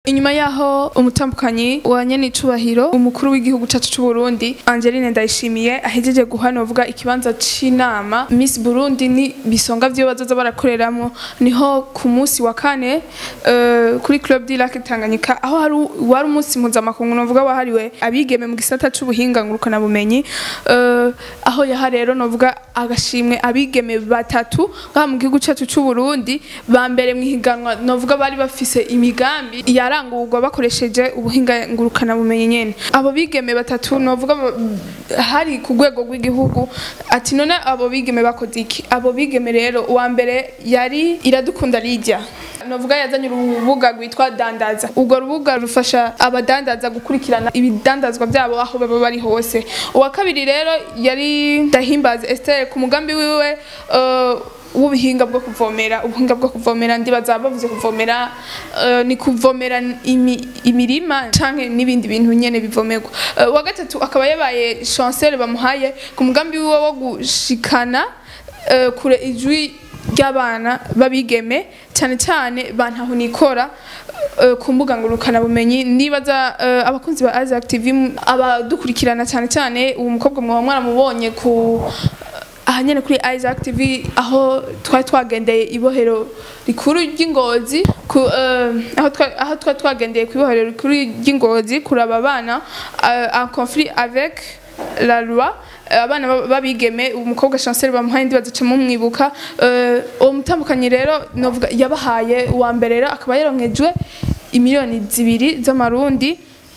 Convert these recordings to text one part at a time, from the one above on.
inyuma yaho umutambukanyi wa nyenicubahiro umukuru w'igihugu cacu c'u Burundi Angeline Ndayishimiye ahejeje guhanovuga ikibanza c'inama Miss Burundi ni bisonga vyo bazoza barakoreramo niho ku munsi wa kane uh, kuri Club du Lac Tanganyika aho hari wari umunsi mpuzamakungu novuga wahariwe abigeme mu gisata c'ubuhinga ngurukana bumenyi uh, aho yaha rero novuga agashimwe abigeme batatu ngaha mu gihugu cacu c'u Burundi ba mbere mu higanwa novuga bari bafise imigambi yarangurwa bakoresheje ubuhinga ngurukana bumenyi nyene abo bigeme batatu novuga ba- hari ku rwego rw'igihugu ati none abo bigeme bakoze iki abo bigeme rero uwa mbere yari iradukunda Lydia novuga yazanye urubuga rwitwa dandaza urwo rubuga rufasha abadandaza gukurikirana ibidandazwa byabo aho baba bari hose uwa kabiri rero yari ndahimbaza Esther ku mugambi wiwe uh, w'ubuhinga bwo kuvomera ubuhinga bwo kuvomera ndibaza bavuze kuvomera uh, ni kuvomera imi, imirima canke n'ibindi bintu nyene bivomerwa uh, uwa gatatu akaba yabaye chancel bamuhaye ku mugambi wiwe wo gushikana uh, kure ijwi ry'abana babigeme cyane cyane bantaho nikora uh, ku mbuga ngurukana bumenyi nibaza uh, abakunzi ba Isaac TV m- abadukurikirana cyane cyane uwo mukobwa mwaba mwaramubonye ku aha nyene kuri Isaac TV aho twari twagendeye ibohero rikuru ry'ingozi ku uh, aho twa- aho twari twagendeye ku ibohero rikuru ry'ingozi kuraba abana uh, en conflit avec la loi Eh, abana ba- babigeme umukobwa chancel bamuhaye ndibaza ca mumwibuka Eh, uwo mutambukanyi rero novuga yabahaye uwa mbere rero akaba yaronkejwe imiliyoni zibiri z'amarundi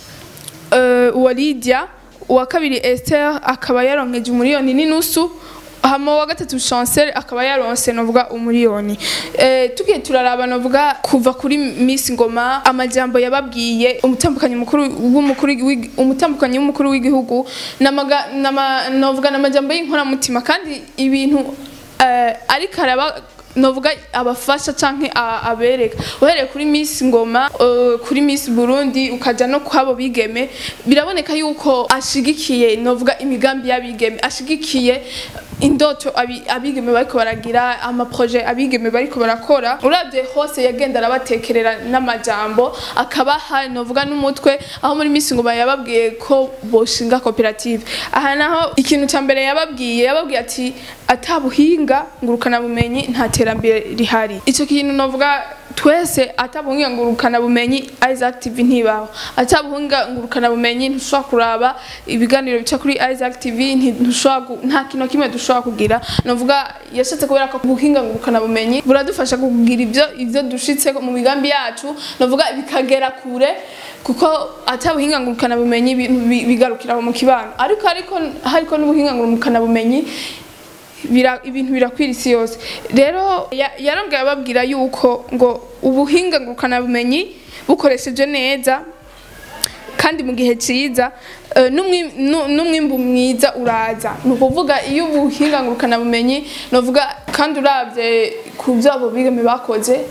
Eh, uwa Lydia uwa kabiri Esther akaba yaronkeje umuriyoni n'inusu hama uwa gatatu Chancel akaba yaronse novuga umuriyoni eh tugiye turaraba novuga kuva kuri Miss Ngoma amajambo yababwiye umutambukanyi mukuru w'umukuru w'igi- umutambukanyi w'umukuru w'igihugu namaga nama novuga namajambo y'inkora mutima kandi ibintu eh, ariko araba novuga abafasha canke a- abereka uhereye kuri Miss Ngoma uh, kuri Miss Burundi ukaja no kwabo bigeme biraboneka yuko ashigikiye novuga imigambi y'abigeme ashigikiye indoto abi- abigeme bariko baragira ama projet abigeme bariko barakora uravye hose yagenda arabatekerera n'amajambo akaba hari novuga n'umutwe aho muri Miss Ngoma yababwiye ko boshinga koperative aha naho ikintu ca mbere yababwiye yababwiye ati atabuhinga ngurukana bumenyi nta terambere rihari ico kintu novuga twese atabuhinga ngurukana bumenyi Isaac TV ntibaho atabuhinga ngurukana bumenyi ntushobora kuraba ibiganiro bica kuri Isaac TV nti- ntushobora gu- nta kintu kimwe dushobora kugira novuga yashatse kubera ko ubuhinga ngurukana bumenyi buradufasha kugira ivyo ivyo dushitse mu migambi yacu novuga bikagera kure kuko atabuhinga ngurukana bumenyi ibintu bi- bigarukira aho mu kibano ariko ariko hariko n'ubuhinga ngurukana bumenyi bira, ibintu birakwira isi yose rero ya- yarongeye ababwira yuko ngo ubuhinga ngurukana bumenyi bukoresheje neza kandi mu gihe cyiza eh, n'umwi- nu- n'umwimbu mwiza uraza ni ukuvuga iyo ubuhinga ngurukana bumenyi novuga kandi uravye ku byo abo bigeme bakoze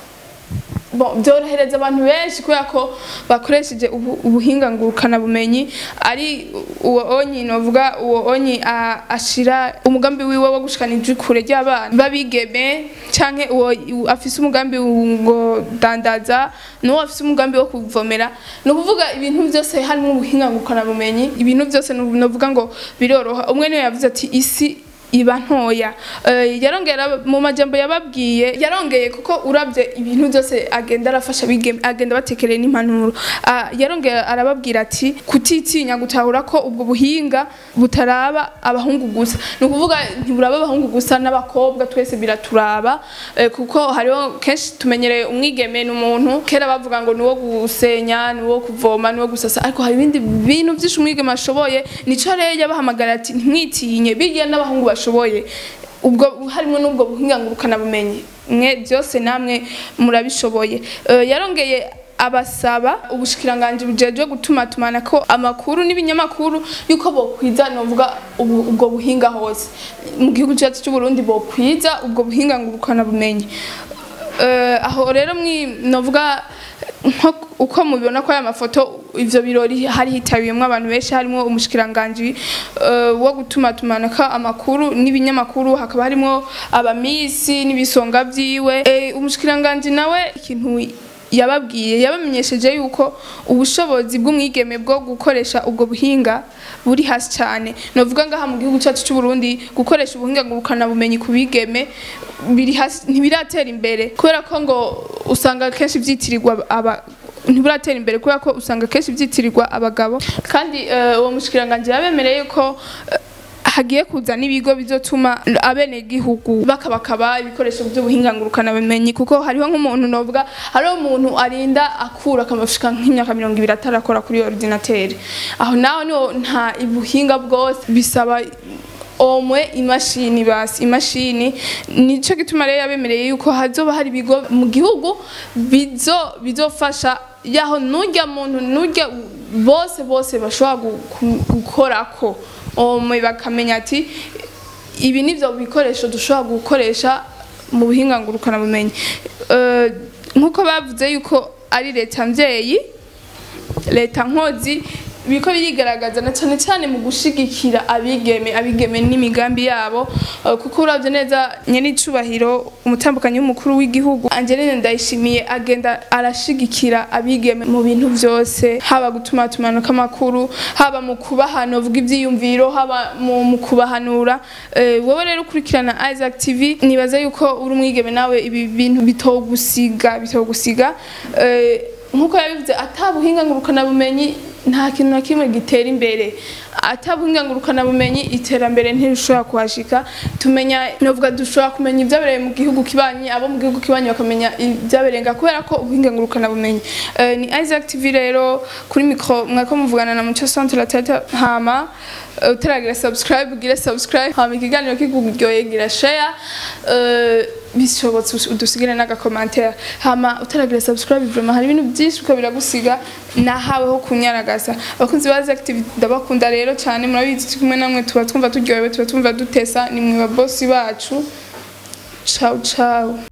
Bon, byorohereza abantu benshi kubera ko bakoresheje ubu- ubuhinga ngurukana bumenyi ari uwo onyi novuga uwo onyi a- ashira umugambi wiwe wo gushikana ijwi kure ry'abana babigeme canke uwo u- afise umugambi ngo dandaza n'uwo afise umugambi wo kuvomera ni ukuvuga ibintu byose harimo ubuhinga ngurukana bumenyi ibintu byose nu- novuga ngo biroroha umwe niwe yavuze ati isi iba ntoya Eh, yarongeye arab- mu majambo yababwiye yarongeye kuko urabye ibintu byose agenda arafasha bigeme agenda batekereye n'impanuro Ah, yarongeye arababwira ati kutitinya gutahura ko ubwo buhinga butaraba abahungu gusa ni ukuvuga ntiburaba abahungu gusa n'abakobwa twese biraturaba eh, kuko hariho kenshi tumenyereye umwigeme ni umuntu kera bavuga ngo ni uwo gusenya ni uwo kuvoma ni uwo gusasa ariko hari ibindi bintu byinshi umwigeme ashoboye nico rero yabahamagara ati ntimwitinye bigiye n'abahungu bashoboye ubwo harimo n'ubwo buhinga ngurukana bumenyi mwe byose namwe murabishoboye Eh, yarongeye abasaba ubushikiranganje bujejwe gutuma tumana ko amakuru n'ibinyamakuru yuko bokwiza novuga ubu- ubwo buhinga hose mu gihugu cyacu cy'u Burundi bokwiza ubwo buhinga ngurukana bumenyi Eh, aho rero mwi novuga nko uko mubibona ko aya mafoto ivyo birori hari hitabiyemwo abantu benshi harimo umushikiranganji eh, wo gutuma tumanaka amakuru n'ibinyamakuru hakaba harimo abamisi n'ibisonga vyiwe Eh, umushikiranganji nawe ikintu yababwiye yabamenyesheje yuko ubushobozi bw'umwigeme bwo gukoresha ubwo buhinga buri hasi cyane novuga ngaha mu gihugu cyacu cy'u Burundi gukoresha ubuhinga ngurukana bumenyi ku bigeme biri hasi ntibiratera imbere kubera ko ngo usanga kenshi byitirirwa aba ntiburatera imbere kubera ko usanga kenshi byitirirwa abagabo kandi eh, uwo mushikiranganje yabemereye ko eh, hagiye kuza n'ibigo bizotuma abenegihugu bakabakaba ibikoresho by'ubuhinga ngurukana bumenyi kuko hariho nk'umuntu novuga hariho umuntu arinda akura akamashika nk'imyaka mirongo ibiri atarakora kuri ordinateur aho naho niho nta ubuhinga bwose bisaba omwe imashini basi imashini nico gituma rero yabemereye yuko hazoba hari ibigo mu gihugu bizo bizofasha yaho nurya muntu nurya bose bose bashobora gu- ku- gukorako omwe bakamenya ati ibi nivyo bikoresho dushobora gukoresha mu buhinga ngurukana bumenyi Eh, nkuko bavuze yuko ari leta mvyeyi leta nkozi biriko birigaragaza na cyane cyane mu gushigikira abigeme abigeme n'imigambi yabo eh, kuko uravye neza nyenicubahiro umutambukanyi w'umukuru w'igihugu Angeline Ndayishimiye agenda arashigikira abigeme mu bintu vyose haba gutuma tumanuka amakuru haba mu kubahana vuga ivyiyumviro haba mu, mu kubahanura eh, wowe rero ukurikirana Isaac TV nibaza yuko uri umwigeme nawe ibi bintu bitogusiga bitogusiga eh, nkuko yabivuze atabuhinga ngurukana bumenyi nta kintu na kimwe gitera imbere atabuhinga ngurukana bumenyi iterambere ntirishobora kuhashika tumenya novuga dushobora kumenya ibyabereye mu gihugu kibanyi abo mu gihugu kibanyi bakamenya ibyaberenga kubera ko ubuhinga ngurukana bumenyi Eh, ni Isaac TV rero kuri micro mwako muvugana na Muco Centre la tete hama eh, utaragira subscribe ugire subscribe hama ikiganiro kikugyoye gira share eh, bishobotse us- udusigire n'agakomantere hama utaragira subscribe vraiment hari ibintu byinshi uko biragusiga nahaweho kunyaragaza abakunzi ba Isaac TV ndabakunda rero cyane murabizi turi kumwe namwe tuba twumva turyohewe tuba twumva dutesa ni mwe ba boss bacu ciao ciao